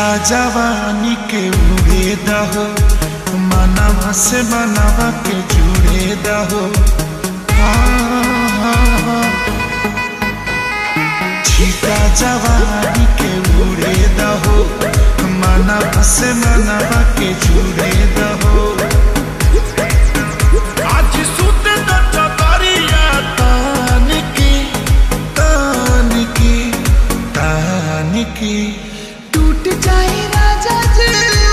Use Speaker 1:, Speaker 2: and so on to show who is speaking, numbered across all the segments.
Speaker 1: छीटा जवानी के उड़े दहो मनवा से मनवा के जुड़े दहो छीटा जवानी के उड़े दहो मनवा से मनवा के जुड़े दहो आज सुत द चतरिया तान की तान की तान की
Speaker 2: टूट जाए राजा जी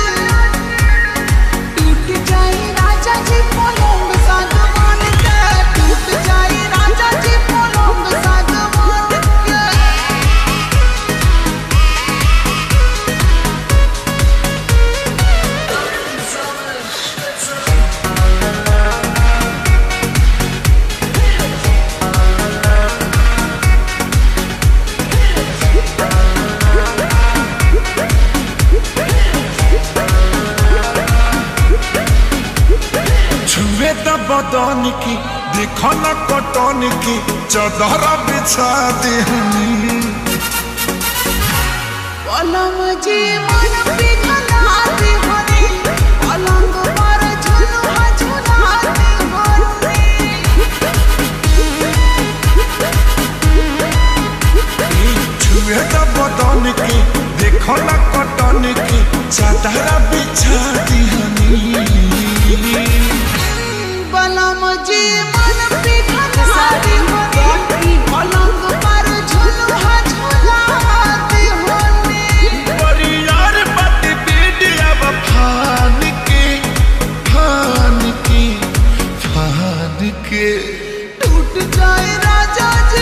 Speaker 2: टूट जाए राजा जी पलंग सागवान के टूट जाए राजा जी पलंग सागवान के
Speaker 1: छुए त बदन की देखो न कटन की चदर बिछा देहनी
Speaker 2: पलंग जी मन पिघलाते हरे पलंग पर झुलुआ झुलाते हरे
Speaker 1: छुए त बदन की देखो न कटन की चदर बिछा देहनी
Speaker 2: बलम जी मन पिघलाते हरे पलंग पर झुलुआ झुलाते हरे
Speaker 1: परियार बट बीडिया फान के फान के फान के
Speaker 2: टूट जाए राजा जी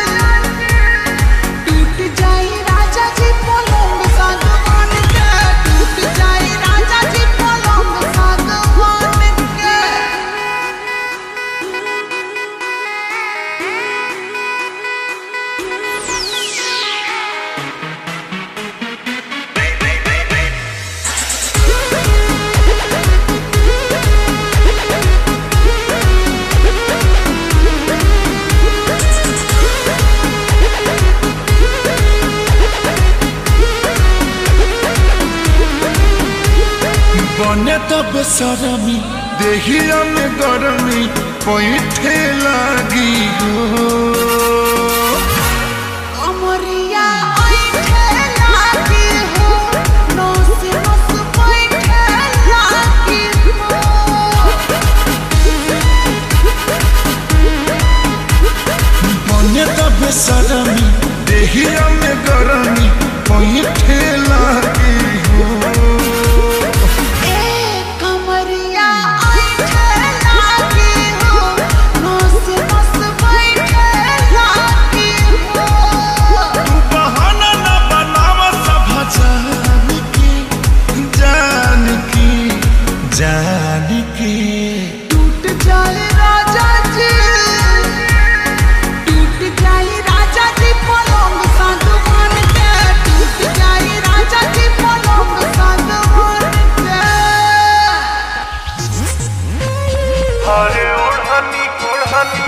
Speaker 2: टूट जाए राजा जी पलंग सागवान के टूट जाए राजा जी पलंग सागवान के
Speaker 1: बने तो बेसरमी देहिया में गरमी पैठे लागी हो
Speaker 2: अमरिया ऐठे लागी हो नस नस बैठे लागी हो
Speaker 1: बने तो बेसरमी देहिया में गरमी पैठे लागी हो
Speaker 2: ए कमरिया ऐठे लागी हो नस नस बैठे लागी हो
Speaker 1: तू बहाना न बनाव सब जान की जान की जान की
Speaker 2: टूट जाए राजा जी टूट जाए राजा जी पलंग सागवान के टूट जाए राजा जी पलंग सागवान के
Speaker 1: अरे ओढ़नी ओढ़नी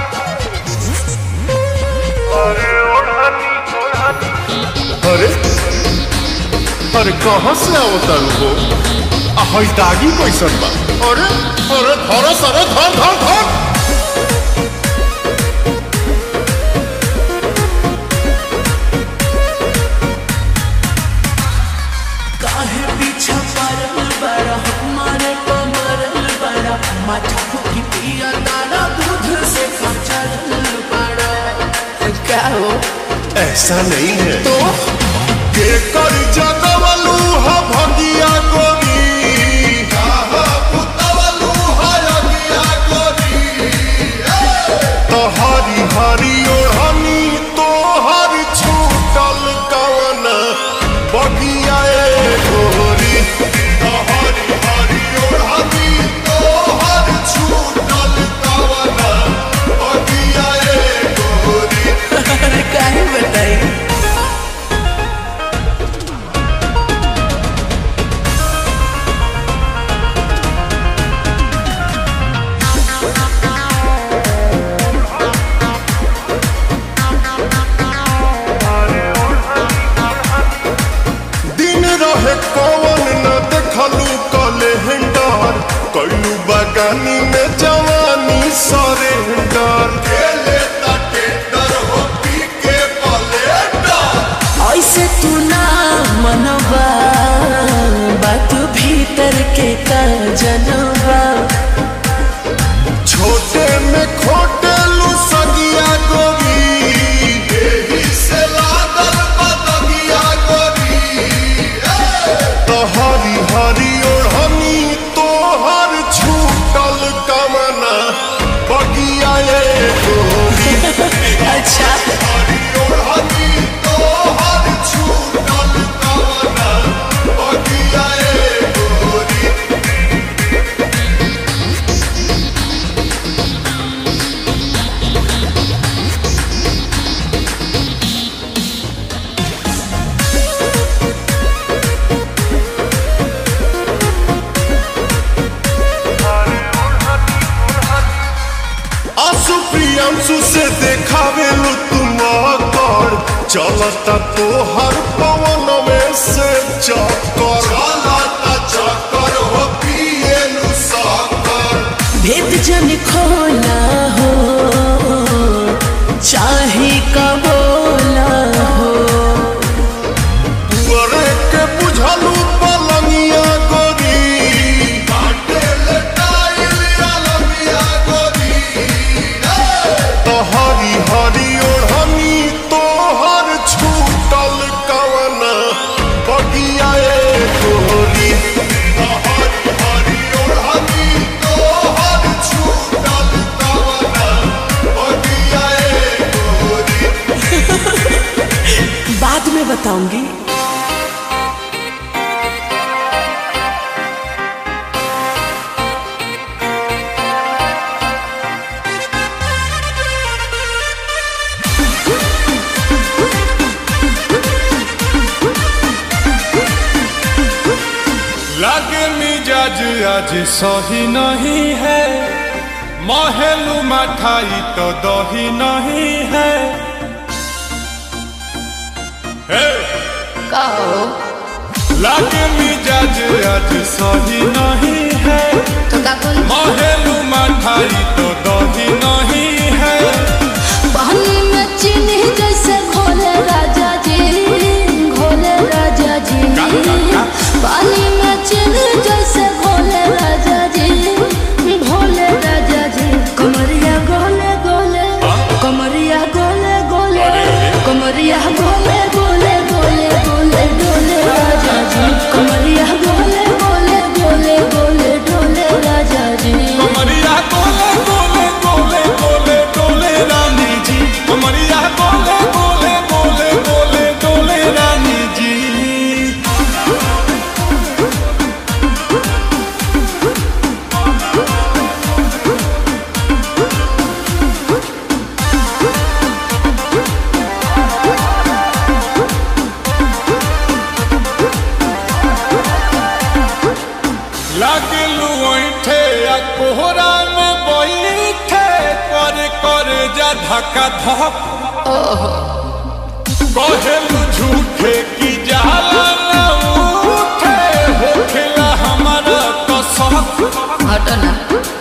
Speaker 1: अरे ओढ़नी ओढ़नी
Speaker 3: अरे अरे कहाँ से आवता हो आ हई दागी कैसन बा अरे अरे धर सरे धर धर धर
Speaker 4: काहे पीछा पड़ल बड़ा हमारे कमरल बड़ा माथा फुकी पिया तारा दूध से कचरल बड़ा क्या हो
Speaker 3: ऐसा नहीं है
Speaker 4: तो
Speaker 3: के कर जगवलू हा भगिया गोरी काहा पुतवलू हा अगिया गोरी तो हरी हरी ओढ़नी तो हरी छूटल कवन बगिया ए गोरी तो हरी हरी ओढ़नी तो हरी छूटल कवन बगिया ए गोरी
Speaker 4: अरे काहे बताई
Speaker 3: जिंदगानी में जवानी सरेंडर खेले ता टेंडर हो पी के पलेटर
Speaker 4: ऐसे तू ना मनवा बात भीतर के का जनवा
Speaker 3: छोटे में खोटे लू सगिया गोरी एही से लागल बदगिया गोरी तो हरी हरी ओढ़नी तोहर छूटल कमना बगिया ये गोरी
Speaker 4: अच्छा
Speaker 3: हरी ओढ़नी तोहर छूटल कमना बगिया ये गोरी आंसू प्रियांशु से देखावे लो तुम कर चलता तो हर पवन में से चक्कर चलता चक्कर हो पिए नु साकर
Speaker 4: भेद जन खोला हो चाहे कबोला हो
Speaker 3: तुअरे के बुझलू पलंगिया गोरी काटे लटाइल अलमिया गोरी तो हरी हरी ओढ़नी तोहर छूटल कवना बगिया ए गोरी तो हरी हरी ओढ़नी तोहर छूटल कवना बगिया ए गोरी
Speaker 4: बाद में बताऊंगी
Speaker 1: लागे मिजाज आज सही नहीं है महलू मठाई तो दही नहीं है हे! लागे मिजाज आज सही नहीं है महलू मठाई तो दही नहीं है
Speaker 5: पानी में चीनी जैसे घोले राजा जी घोले राजा जी
Speaker 1: का, का, का?
Speaker 5: पानी में चीनी जैसे घोले राजा जी घोले राजा जी कमरिया गोले गोले कमरिया गोले गोले कमरिया गोले गोले गोले गोले डोले राजा जी कमरिया गोले गोले गोले गोले डोले राजा जी
Speaker 1: कमरिया गोले गोले गोले गोले डोले रानी जी कमरिया गोले गोले गोले गोले डोले रानी जी लागलू ऐठे आ कोहरा में बैठे कर कर जा धक्का धक कहेलू झूठे की जाला ना उठे होखेला हमारा कसक
Speaker 5: हटना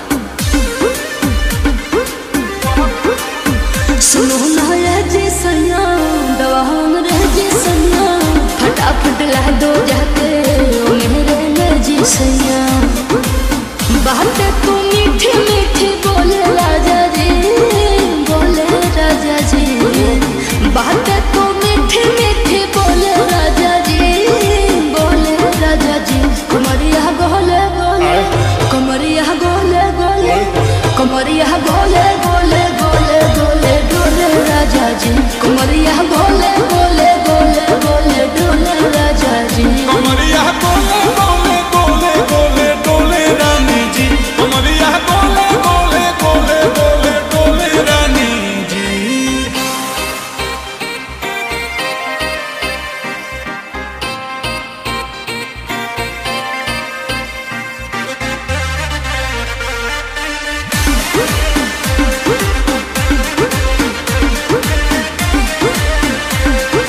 Speaker 5: सुनो ना ये जी सैया दवा हमरे जी सैया फटाफट ला दो जाके ओ मेरे ले जी सैया बात तू मीठी मीठी बोले राजा जी बोले राजा जी बात तू मीठी मीठी बोले राजा जी बोले राजा जी कुमरिया गोले गोले कमरिया गोले गोले कमरिया गोले गोले गोले गोले डोले राजा जी कमरिया गोले गोले गोले गोले डोले राजा जी
Speaker 1: कमरिया गोले गोले गोले गोले डोले रानी जी कमरिया गोले गोले गोले गोले डोले रानी जी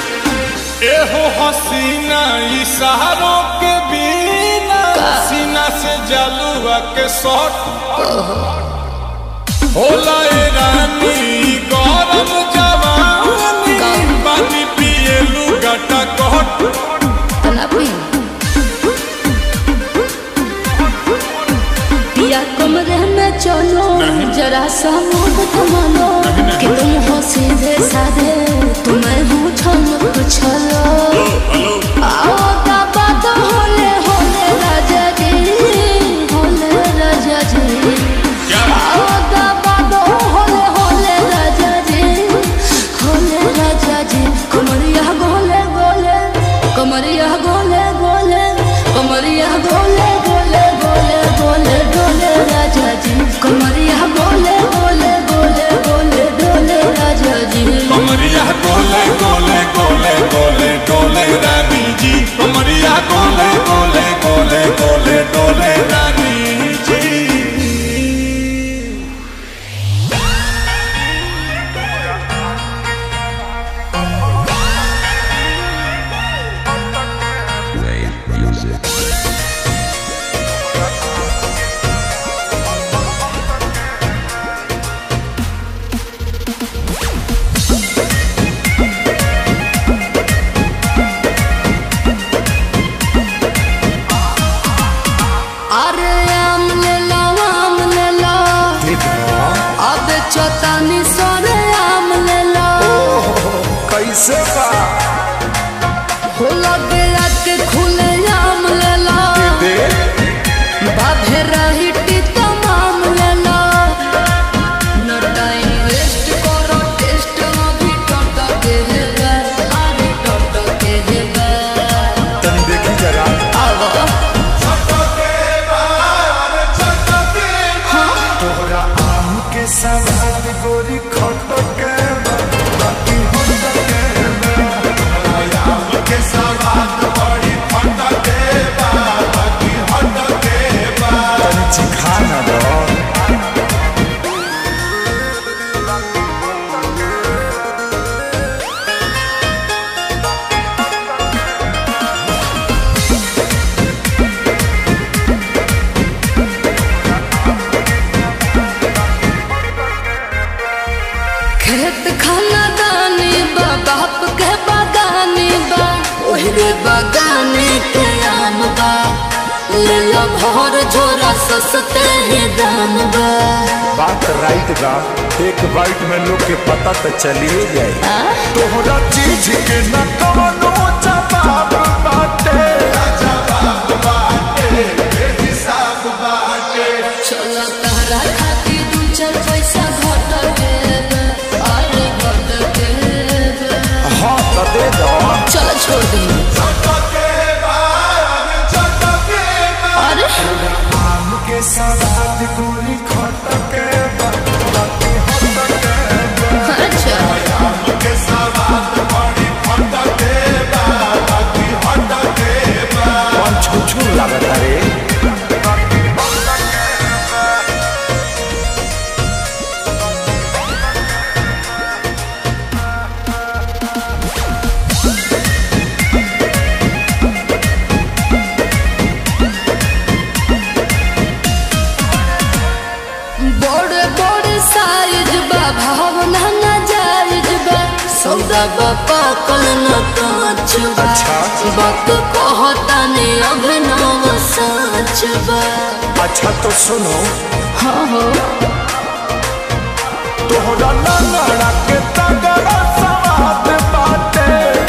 Speaker 1: एहो हसीना इशारों के बिना सीना से जलुआ के शॉट होला ए रानी गरम जवानी पानी पिए लुगाटा कहट
Speaker 5: तनापी पिया कमरे में चलो जरा सा मोह थमालो कि तुम हो सीधे साधे तुम्हें हूँ छल छलो आओ का बात होले होले राजा जी होले राजा जी आओ का बात होले होले राजा जी होले राजा जी कमरिया गोले गोले कमरिया गोले गोले कमरिया गोले गोले गोले गोले डोले राजा जी कमरिया गोले गोले गोले गोले डोले राजा जी
Speaker 1: कमरिया गोले गोले गोले गोले डोले रानी जी कमरिया गोले गोले गोले गोले डोले रानी जी
Speaker 5: अरे आम ले लो आम ले लो अब चौतानी सोरे आम ले लो
Speaker 3: कैसे बा
Speaker 5: हो लगे के खुले आम ले लो
Speaker 3: दे
Speaker 5: बाधे रही तमाम ले लो न टाइम वेस्ट करो टेस्ट अभी टट के हेबे अरे टट के हेबे
Speaker 3: तनी देखी जरा तोहरा आम के सवाद गोरी खट के बा, बाकी होत के बा। तनी चिखा ना दो
Speaker 5: खेत खाना दानी बा बाप के बागानी बा ओहरे बागाने के आम बा ले लो भर झोरा सस्ते ही दाम बा
Speaker 3: बात राइट बा एक बाइट में लोग के पता तो चलिए जाए तोहरा चीज के न कवनो जवाब बाटे
Speaker 5: चलो तहरा खाती दू चार पैसा घट के बा, अरे घट के बा।
Speaker 3: हाँ तो दे दो
Speaker 5: चलो छोड़ दी अरे
Speaker 3: आम के सवाद गोरी खट के बा, बाकी होत के बा।
Speaker 5: अच्छा
Speaker 3: कौन छुछू लागत रे
Speaker 5: बड़े बड़े साइज बा भावना ना जायज बा सौदा बा पाकल न कांच बा
Speaker 3: अच्छा।
Speaker 5: बात कहता ने अभिनव सच बा
Speaker 3: अच्छा तो सुनो
Speaker 5: हाँ हो
Speaker 3: तोहरा लंगड़ा के तगड़ा सवाद बाटे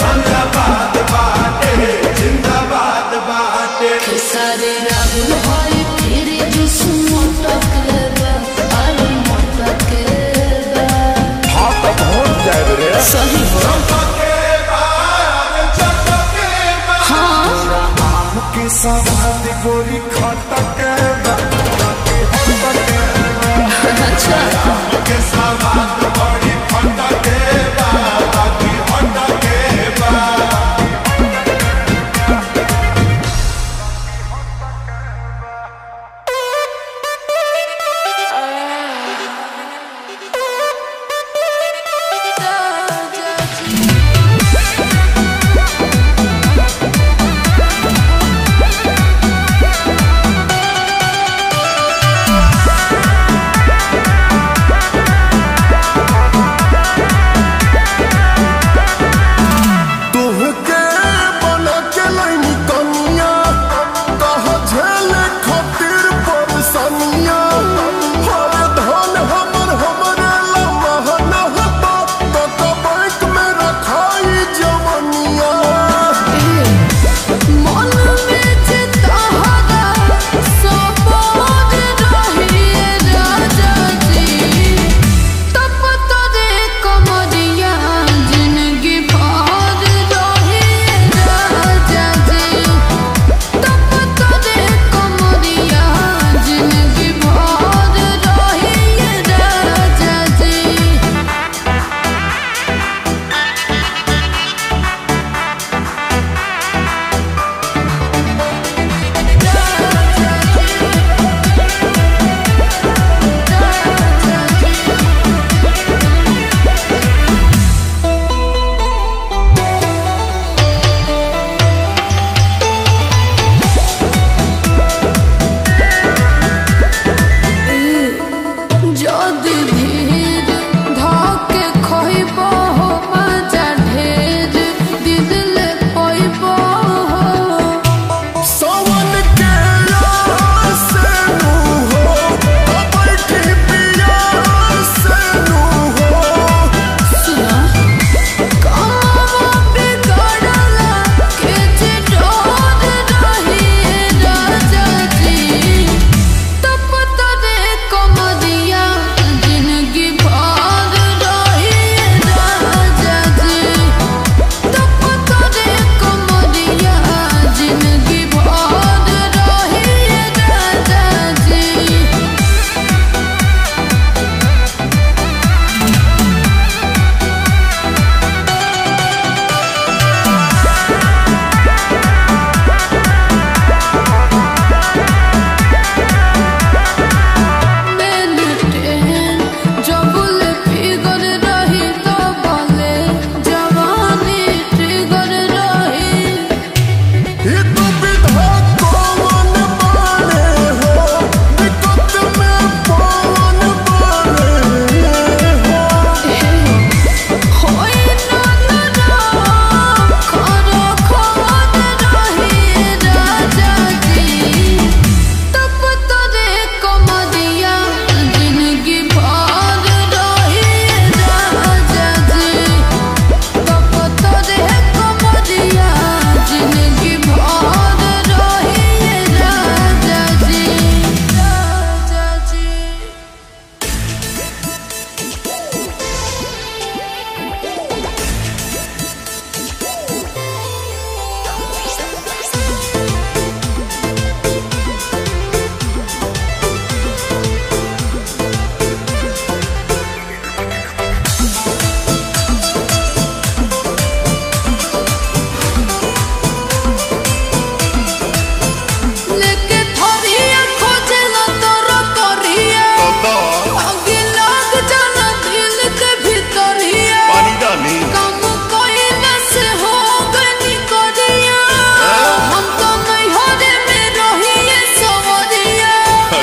Speaker 5: खेसारी राहुल होई फिर जुस मोटक बा अरे मोटक बा
Speaker 3: हाँ तो पहुँच जाए रे
Speaker 5: सही हो हाँ
Speaker 3: आम के सवाद गोरी खट के बा, बाकी होत के बा।
Speaker 5: अच्छा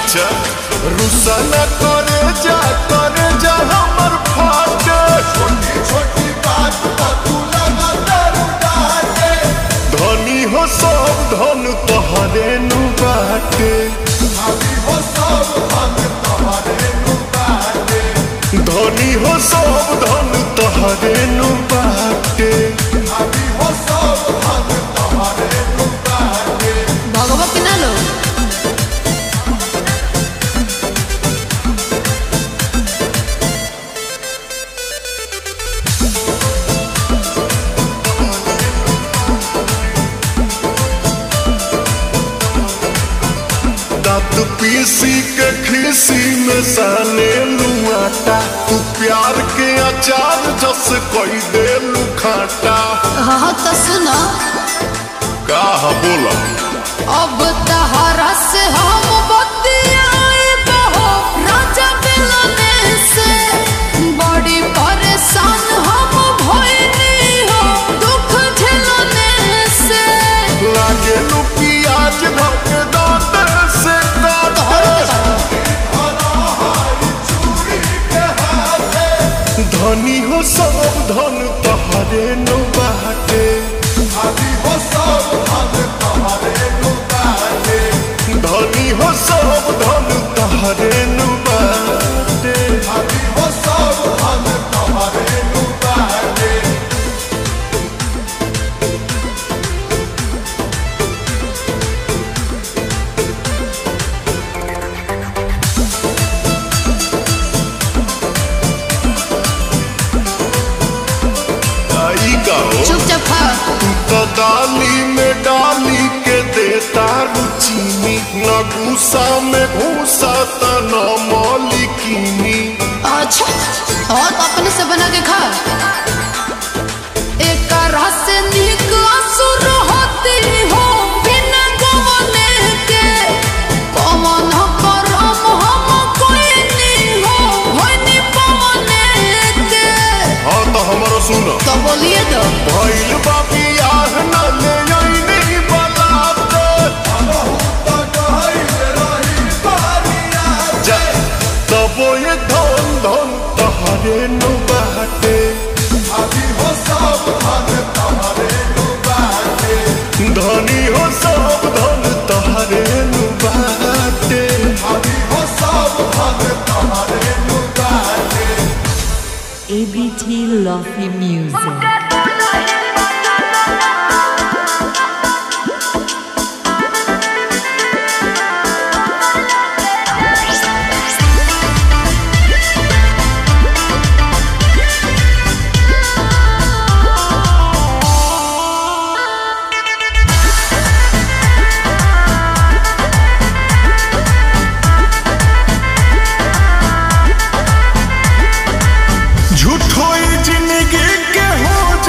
Speaker 3: अच्छा रुसा न करे जा करे जा हमर फाटे छोटी छोटी बात पर तू लगा दारू डाटे धनी हो सब धन तोहरे नु बाटे धनी हो सब धन तोहरे नु बाटे धनी हो सब धन तोहरे नु बाटे धनी हो सब धन तोहरे नु बाटे
Speaker 5: भगवा कि ना लो
Speaker 3: दांत पीसी के खीसी में साने लुआटा तू प्यार के अचार जस कोई दे लुखाटा
Speaker 5: हाँ तो सुनो
Speaker 3: का बोला
Speaker 5: अब तहरा से हम बतियाए बहो राजा मिलने से बड़ी परेशान हम भइनी हो दुख झेलने से
Speaker 3: लागे लू प्याज धक दांत से काटे धनी हो सब धन तहरे नु बाटे धनी हो सब धन तहरे नु बाटे धनी हो सब धन तहरे नु बाटे धनी हो सब धन तहरे नु बाटे आई गाओ
Speaker 5: चुपचाप खा
Speaker 3: तू तो डाली में डाली के देता रुचीनी न घूसा में घूसा त न मौलिकीनी
Speaker 5: अच्छा और अपने से बना के खा एक रस निक असुर होती हो बिना गवने के पवन करम हम कोई नहीं हो होनी पवने के
Speaker 3: हाँ तो हमारा सुनो
Speaker 5: तो बोलिए तो
Speaker 3: भइल बापी आह न ले आईनी बलाते जा तबो ये धन धन तहरे नु बाटे अभी हो सब धन तहरे नु बाटे धनी हो सब धन तहरे नु बाटे अभी हो सब धन तहरे नु बाटे
Speaker 6: ABT Lovely Music.
Speaker 3: झूठो ही जिंदगी के हो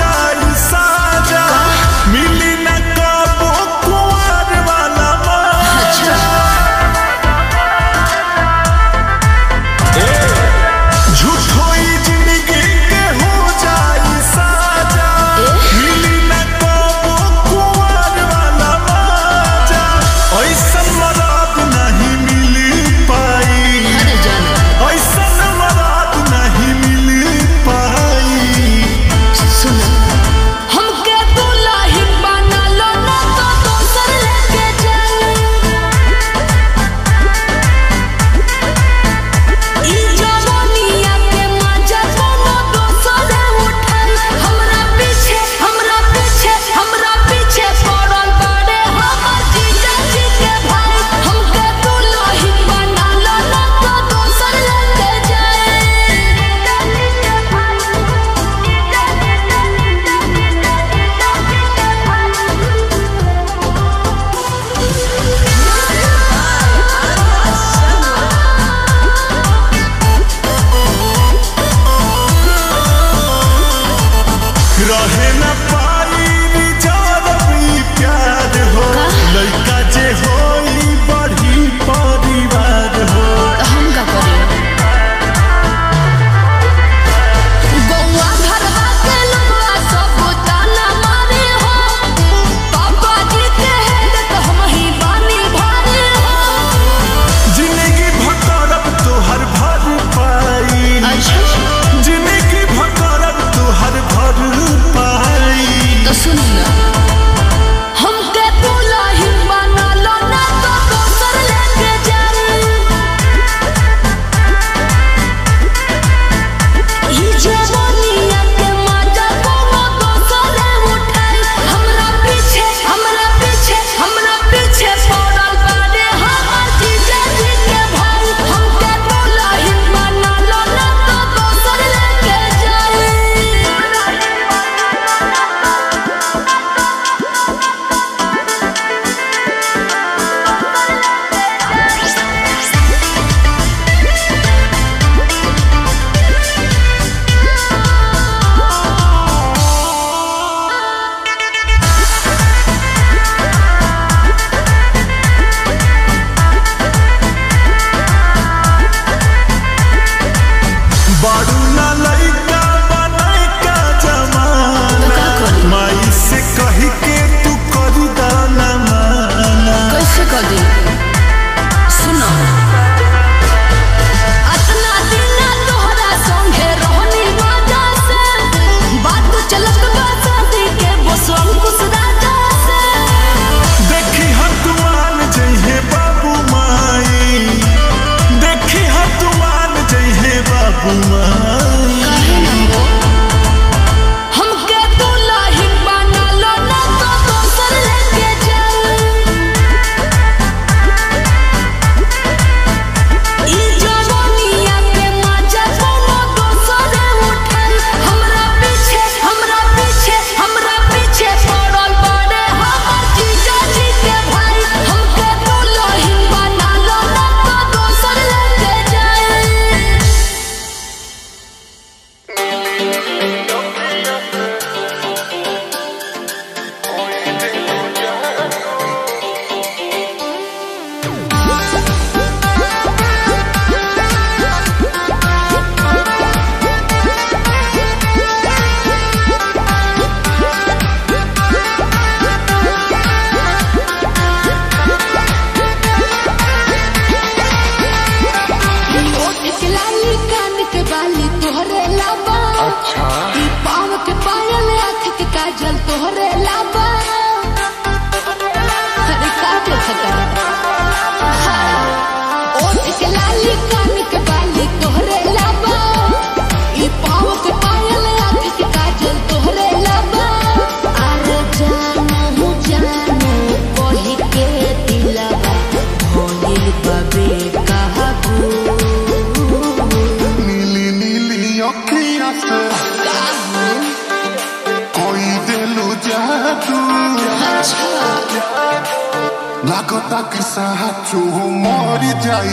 Speaker 3: कि साचो मर जाई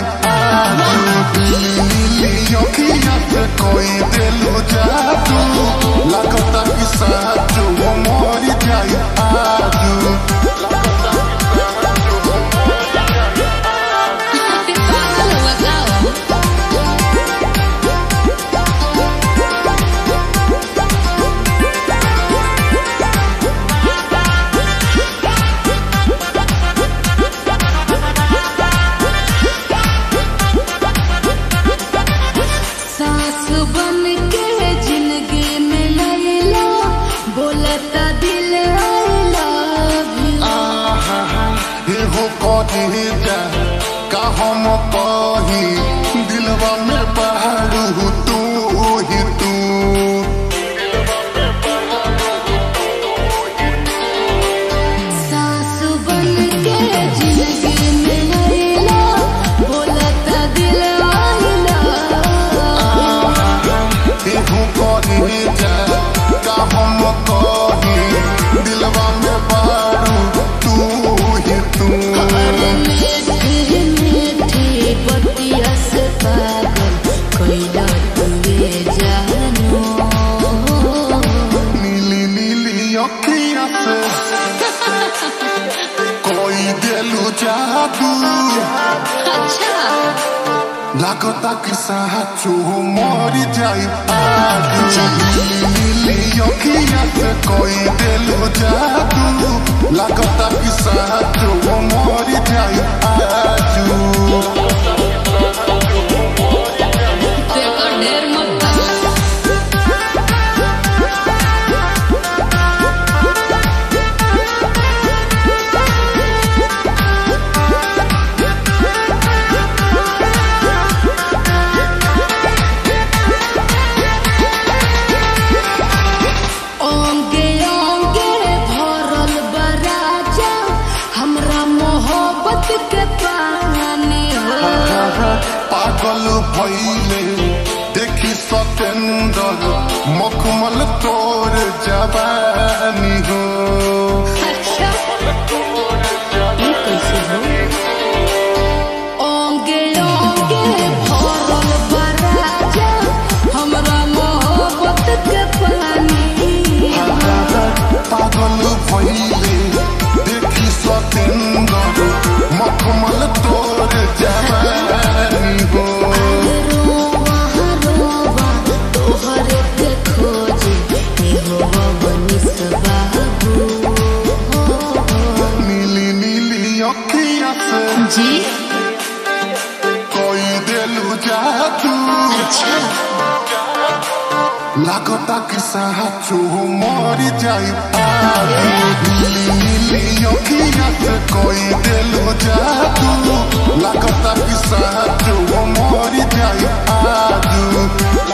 Speaker 3: अखिया से कोई दिलो जादू लगता कि साचो मर जाई आजू
Speaker 5: सास बन के जिंदगी में लैला बोलता दिल आई लव यू
Speaker 3: एहो कहे जा का हम कही दिलवा में पहाड़ू तू ही तू
Speaker 5: सास बन के जिंदगी में लैला बोलता दिल आई लव
Speaker 3: एहो कहे जा का हम कही दिलवा में पहाड़ू तू ही तू
Speaker 5: मीठी मीठी बतिया से पागल कैला तुए जानो
Speaker 3: नीली नीली अखिया से कोई दिलू जादू
Speaker 5: अच्छा
Speaker 3: लागता कि साचो मर जाई आजू नीली अखिया से कोई दिलू जादू लागता कि साचो मर जाई आजू
Speaker 5: देखो ढेर मत ओंगे ओंगे भरल बराजा हमरा मोहब्बत के पानी हो
Speaker 3: पागल भइले देखी सतेंदर मखमल तोर जवानी हो
Speaker 5: अच्छा ये कैसे हो ओंगे ओंगे भरल बराजा हमरा मोहब्बत के पानी
Speaker 3: पागल भइले देखी सतेंदर मखमल तोर जवानी हो
Speaker 5: रोवा रोवा तोहरे के खोजे एहो बनिस बाबू
Speaker 3: नीली नीली अखिया से
Speaker 5: जी
Speaker 3: कोई दिलू जादू
Speaker 5: अच्छा
Speaker 3: लागता कि साचो मर जाई आजू नीली नीली अखिया से कोई दिलू जादू लागता कि साचो मर जाई आजू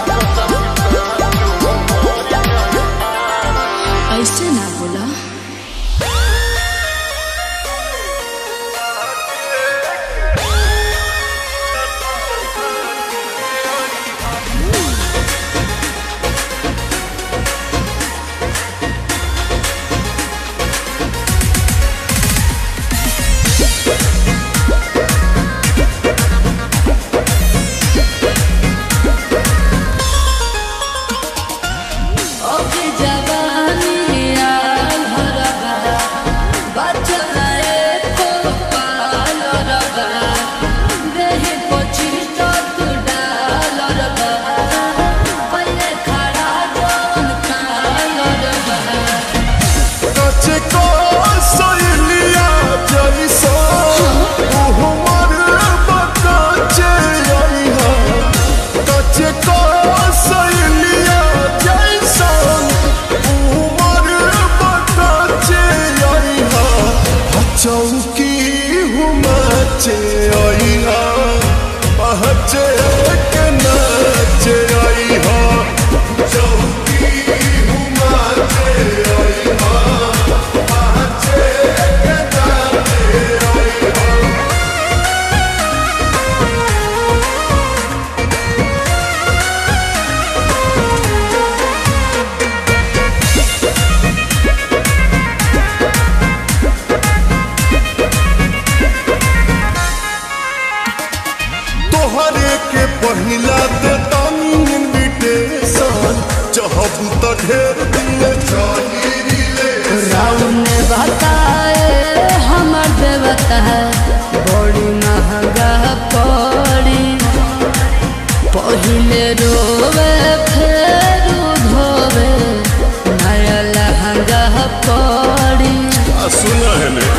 Speaker 5: ऐसे ना बोला
Speaker 3: नीली तोहरे के पहिला दे तानी इनविटेशन चाहबू तो ढेर दिन चली रिले
Speaker 5: राउन बताए हमर देवता बड़ी महंगा पड़ी पहिले रोवे फेर धोवे नया लहंगा पड़ी
Speaker 3: आ सुना है ने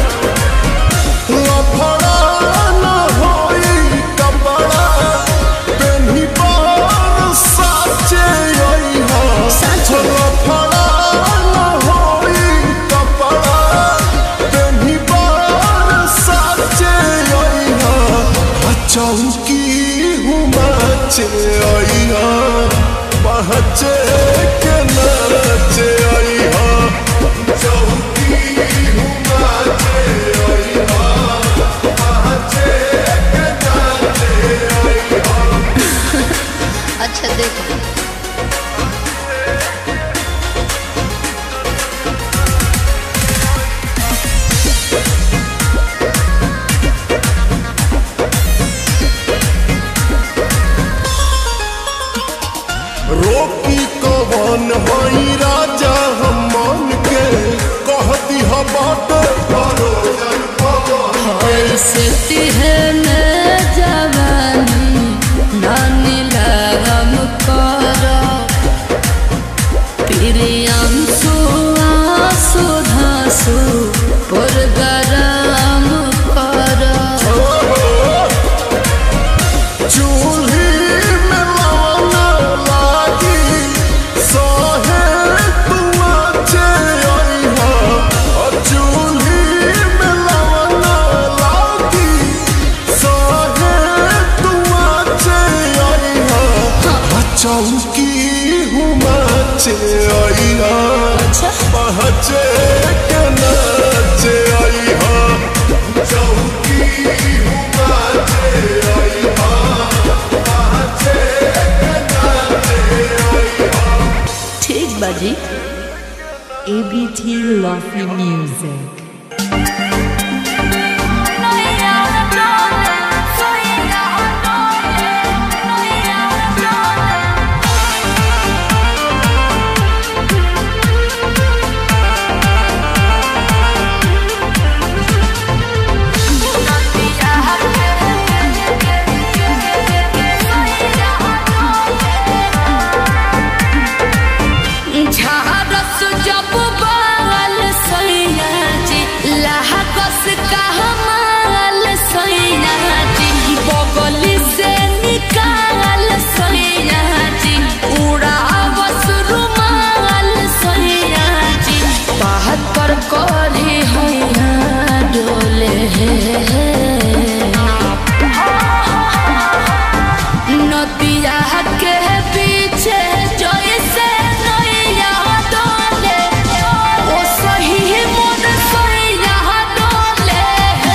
Speaker 3: लफड़ा न होई कपड़ा पेन्ही पर साचे आई हा
Speaker 5: साचे।
Speaker 3: लफड़ा न होई कपड़ा पेन्ही पर साचे आई हा आ चौकी हुमाचे आई हा पहचे के नाचे आई हा चौकी हुमाचे आई हा पहचे के नाचे आई हा
Speaker 5: अच्छा देखो
Speaker 3: रोकी कवन हई राजा हम मन के कहती ह बाट भरोजन पवन
Speaker 5: ऐसे तिहन जवानी नानी लगम कर प्रियम सुआसु धासु पुरगराम कर
Speaker 3: चूल्ही में लवन लागी सहे तुआचे आई हा और चूल्ही में लवन लागी सहे तुआचे आई हा आ चौकी हुमाचे आई हा पहचे के नाचे आई हा चौकी हुमाचे आई हा पहचे के नाचे आई हा
Speaker 6: ठीक बाजी ABT Lovely Music.
Speaker 5: झारस जब बाल सैया जी लहकस कहमाल सैया जी बगल से निकाल सैया जी उड़ावस रुमाल सैया जी बात पर करे हैया डोले नदिया के पीछे जैसे नैया डोले ओ सही मन सैया डोले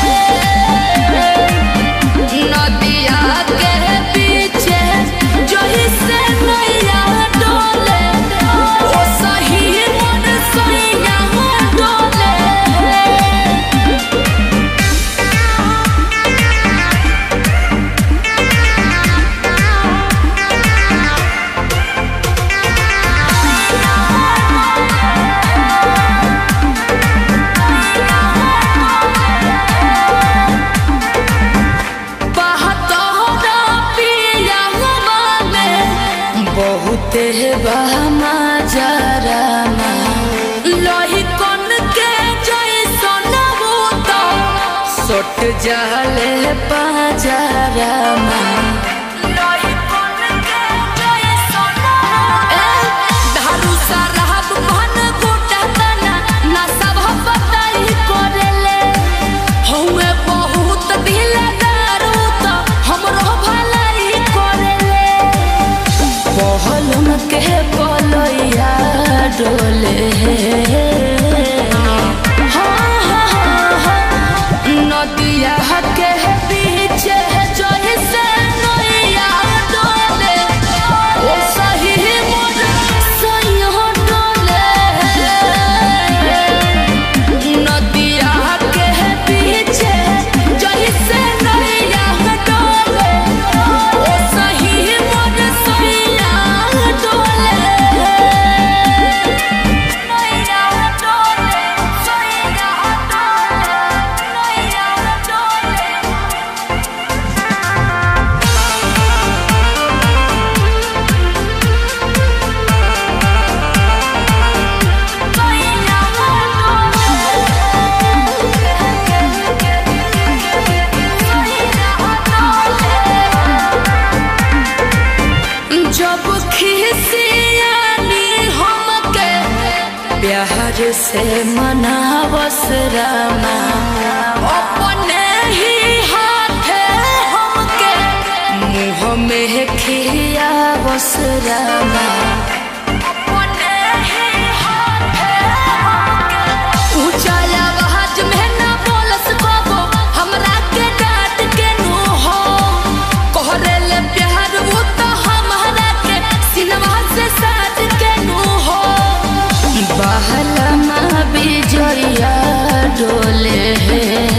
Speaker 5: नदिया के पीछे जैसे नैया डोले ओ सही मन सैया डोले बहतोरा पिया माने बहुते बहमा जरामा लोही कन के जैसन भूत सोट जाले पाजरामा लोही कन के जैसन धारू सरहब मन गोटा तना ना सब बताई करेले हौवे बहुत दिलदार त हमरो भलाई करेले पहलम के पलैया डोले हाँ, हाँ, हाँ, नदिया के पीछे जैसे प्यार से मनावस रामा अपने ही हाथे हमके मुँह में खियावस रामा अपने ही हाथे हमके ऊंचा आवाज में ना बोलस बाबो हमरा के डांट के नु हो कोहरे ले प्यार वो तो हमरा के सिनवा से साथ के नु हो बहला माँ बिजोया डोले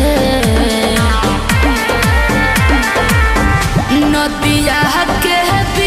Speaker 5: नदिया के